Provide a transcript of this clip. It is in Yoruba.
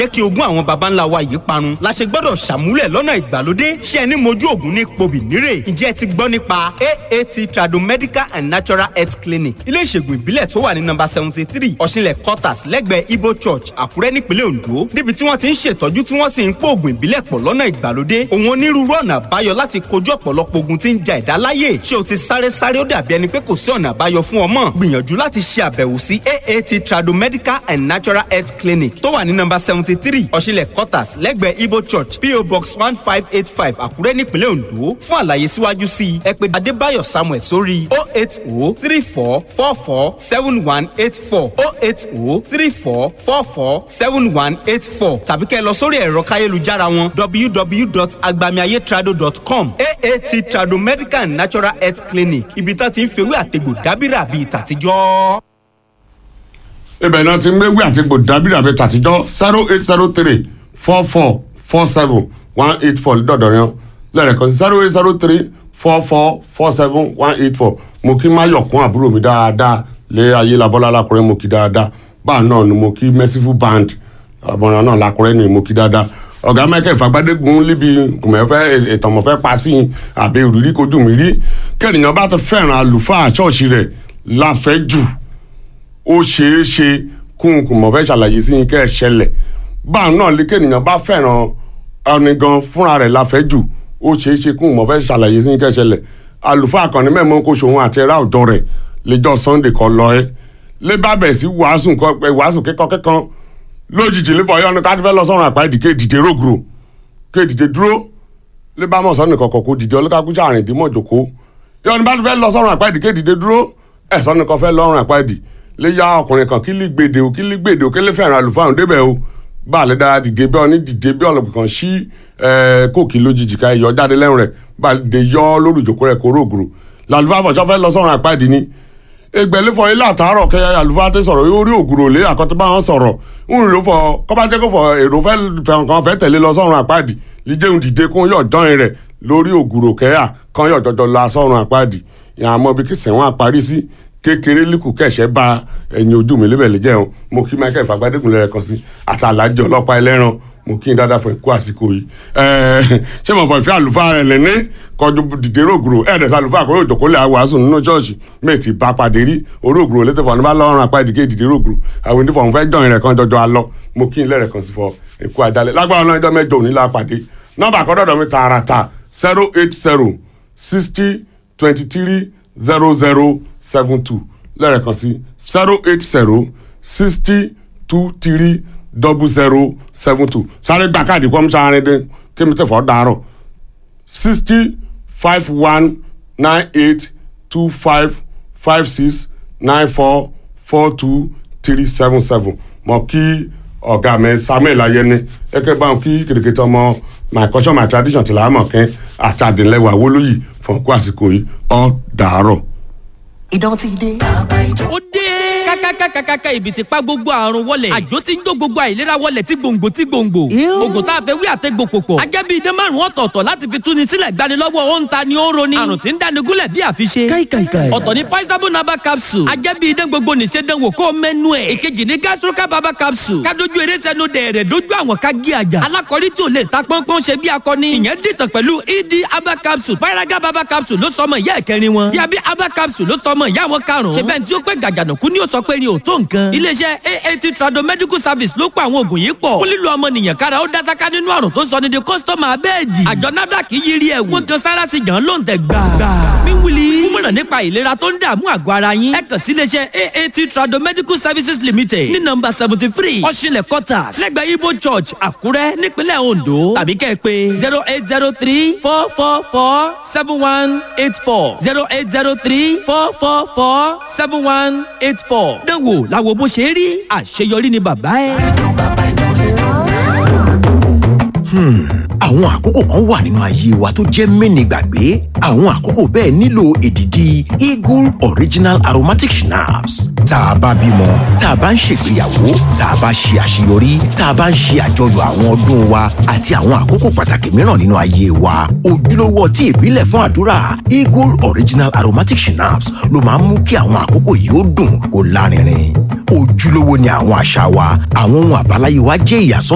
jẹ́ kí ogún àwọn baba ńlá wa yìí parun la ṣe gbọ́dọ̀ ṣàmúlẹ̀ lọ́nà ìgbàlódé ṣé ẹni mojú ògùn ní pobì nírè ǹjẹ́ ẹ ti gbọ́ nípa aat tradomedical and natural health clinic ilé ìṣègùn ìbílẹ̀ tó wà ní nọ́mbà seventy three ọ̀ṣinlẹ̀ quarters lẹ́gbẹ̀ẹ́ ibo church àkúrẹ́ nípínlẹ̀ ondo níbi tí wọ́n ti ń ṣètọ́jú tí wọ́n sì ń pò ògùn ìbílẹ̀ pọ̀ lọ́nà ìgbàlódé òun onírúurú ọ̀nà àbáyọ láti kojú ọ̀pọ̀lọpọ̀ ogun tí ń ja ẹ̀dá láyè ṣé o ti sáré sáré ó dàbí ẹni pé kò sí ọ̀nà àbáyọ fún ọmọ gbìyànjú láti ṣe àbẹ̀wò sí aat tradomedical and natural health clinic tó wà ní nọ́mbà seventy three ọ̀ṣinlẹ̀ quarters lẹ́gbẹ̀ẹ́ ibo church po box one five eight five àkúrẹ́ nípínlẹ̀ ondo fún àlàyé síwájú sí i ẹ pè adébáyọ̀ samuel sórí o eight o three four four four seven one eight four o eight o three four four four seven one eight four tàbí kẹ́ ẹ lọ sórí ẹ̀rọ káyélujára wọn www.agbamiayetrado.com aat trado medical and natural health clinic ibi tá ti ń fewé àtegbò dábìrà bíi tàtijọ́. ibẹ̀ náà ti ń gbégbé àti gbò dábìrì àbí tàtijọ́ zero eight zero three four four four seven one eight four dọ̀dọ̀ yẹn lẹ́rẹ̀kan zero eight zero three four four four seven one eight four mo kí máyọ̀kún àbúrò mi dáadáa lé ayé labọ́lá lákùrẹ́ mo kí dáadáa báà náà ni mo kí merciful band ọmọràn náà lákùrẹ́ ni mo kí dáadáa ọ̀gá michael fagbádégun níbi kùmẹ̀fẹ́ ìtànmọ̀fẹ́ pa sí i àbí ìrírí kojú mi rí kẹ́nìyàn bá ti fẹ́ràn àlùfáà ṣọ́ọ̀ṣì rẹ̀ láfẹ́ jù ó ṣeé ṣe kún kùmọ̀fẹ́ ṣàlàyé sí i kẹ́ ẹ̀ ṣẹlẹ̀ báà náà lè kẹ́nìyàn bá fẹ́ràn ọ̀nì gan fúnra rẹ̀ láfẹ́ jù ó ṣeé ṣe kún kùmọ̀fẹ́ ṣàlàyé sí i kẹ́ ẹ̀ ṣẹlẹ̀ àlùfáà kan ní mẹ́mọ́ kó ṣòun àti ẹ̀rá ọ̀dọ́ rẹ̀ lẹ́jọ́ sunday kan lọ ẹ́ lé bá bẹ̀ sí wàásù kíkọ́ kíkan lójijì lè fọyọ́ ní káàdì fẹ́ lọ sọ́run àpá ìdíkè dìde rógùrò ké dìde dúró lè bá mọ̀ sọ́nù kọ̀kọ̀ kó dìde ọlọ́kàkú sàrìn dì mọ̀ jòkó yọ ní bá fẹ́ lọ sọ́run àpá ìdíkè dìde dúró ẹ̀ sọ́nù kan fẹ́ lọ́rùn àpá ìdì lè ya ọkùnrin kan kí lè gbèdè o kí lè gbèdè o kí lè fẹ́ràn àlùfáà débẹ̀ o bá a lè dára dìde bí ọní dìde bí ọlọ́pàá kan sí kóòkì lójijì ká yọ jáde lẹ́rùn rẹ̀ bá a lè yọ lórí ìjòkó rẹ̀ kó rógùrò làlùfáà fọ̀ sọ́fẹ́ lọ sọ́run àpá ìdì ni egbẹ̀lẹ́fọ̀ ilé àtàárọ̀ kẹyà àlùfáà tẹ sọ̀rọ̀ yóò rí ògùrò lé àkọ́tọ́ bá wọn sọ̀rọ̀ ń rò fọ kọ́bá jẹ́ kó fọ èrò fẹ́ kan fẹ́ tẹ̀lé lọ sọ́run àpáàdì jíjẹun dìde kún yọ̀ dán rẹ̀ lórí ògùrò kẹyà kan yọ̀ jọjọ la sọ́run àpáàdì ìyá àmọ́ bí kìsẹ̀ wọn àparí sí kékeré líkù kẹ̀ṣẹ́ bá ẹ̀yìn ojú mi lébẹ̀ lè jẹun mo kí michael fagbádékun lẹ́rẹ̀ kan sí àtàlájọ ọlọ́pàá ẹlẹ́ran mo kí n dáadáa fún ikú àsìkò yìí ṣé mo fọ ìfẹ́ àlùfáà rẹ̀ lẹ́ni kọjú dìde rògbòrò ẹ̀ẹ́dẹ̀sẹ̀ àlùfáà kò yóò jókòó lé àwàásù nínú ṣọ́ọ̀ṣì méjì bá pàdé rí orógbòrò létí fọ̀ ní bá lọ́rùn apá ìdíkè dìde rògbòrò àwọn onífọ̀ òun fẹ́ jọ̀yìn rẹ̀ kan jọjọ alọ mo kí n lẹ́rẹ̀ kan sí fọ ikú àjálẹ̀ lágbára náà ẹjọ́ mẹ́jọ òní la pàdé nọ́mbà àkọ́dọ̀dọ̀ mi tààràtà zero eight zero sixty twenty three zero zero seven two lẹ́rẹ̀ kan sí zero eight zero sixty two three double zero seven two sáré gbà káàdì kọ́ mi sáré dé kí mi tẹ̀ fọ́ dàárọ̀ sixty five one nine eight two five five six nine four four two three seven seven mọ kí ọ̀gá mi samuel ayẹni ẹgbẹ́ bá wọn kí kìrìkìtì ọmọ my culture my tradition ti làámọ̀ kẹ́ àtàdínlẹ́wà wọlóyè fún ọkọ àsìkò yìí ọ̀ dàárọ̀. ìdán ti dé. ó dé kákákákákáká ibi tí pa gbogbo àrùn wọlé àjò tí ń jó gbogbo àìlera wọlé tí gbòǹgbò tí gbòǹgbò oògùn tá a fẹ́ wí àtẹ́gbò pòpọ̀ ajẹ́bí idán márùn ọ̀tọ̀ọ̀tọ̀ láti fi túni sílẹ̀ gbanilọ́wọ́ ó ń ta ni ó ń roni àrùn tí ń dáni gúnlẹ̀ bí àfiṣe ọ̀tọ̀ ní paisabo naba capsule ajẹ́bí idán gbogbo nìṣe dánwò kó mẹ́nu ẹ̀ ìkejì ní gastroca baba capsule kádojú eré sẹ́nu dẹ̀rẹ̀ dojú àwọn ká gé àjà alákọ̀rí tí ò lè ta pọ́npọ́n ṣe bí akọni ìyẹn dìtàn pẹ̀lú ed aba capsule paraga baba capsule ló sọmọ ìyá ẹ̀kẹrin wọn diabi aba capsule ló sọmọ ìyá wọn karùn-ún ṣe bẹ́ẹ̀ tí ó pẹ́ gàgànàkú ni ó sọ pé ni ò tó nǹkan. iléeṣẹ́ aat trado medical service ló pa àwọn oògùn yìí pọ̀. fún lílo ọmọnìyàn kára ó dásáká nínú àrùn tó sọ ní di kọ́sítọ́mù abẹ́ẹ̀dì. àjọ nafdac yiri ẹ̀ wọ́n kan sára sí jàn ló ń tẹ̀ gbà. mímúli kúmọ̀ràn nípa ìlera tó ń dààmú àgọ́ ara yín. ẹ kàn sí iléeṣẹ́ aat trado medical services limited ní nọmba seventy three ọ̀ṣinlẹ̀ quarters lẹ́gbẹ̀ẹ́ ibo church àkúrẹ́ nípínlẹ̀ ondo tàbí kẹ́ ẹ pé zero eight zero three four four four seven one eight four zero eight zero three four four four seven one eight four. dánwò làwọn bó ṣe rí àṣeyọrí ni bàbá ẹ. àwọn àkókò kan wà nínú ayé wa tó jẹ́ mẹ́ni gbàgbé àwọn àkókò bẹ́ẹ̀ nílò èdìdì eagle original aromatic schnapps tá a bá bímọ tá a bá ń ṣègbéyàwó tá a bá ṣe àṣeyọrí tá a bá ń ṣe àjọyọ̀ àwọn ọdún wa àti àwọn àkókò pàtàkì mìíràn nínú ayé wa ojúlówó ọtí ìbílẹ̀ fún àdúrà eagle original aromatic schnapps ló máa ń mú kí àwọn àkókò yìí ó dùn kó lárinrin ojúlówó ni àwọn àṣà wa àwọn ohun àbáláyé wa jẹ́ ìyàsọ́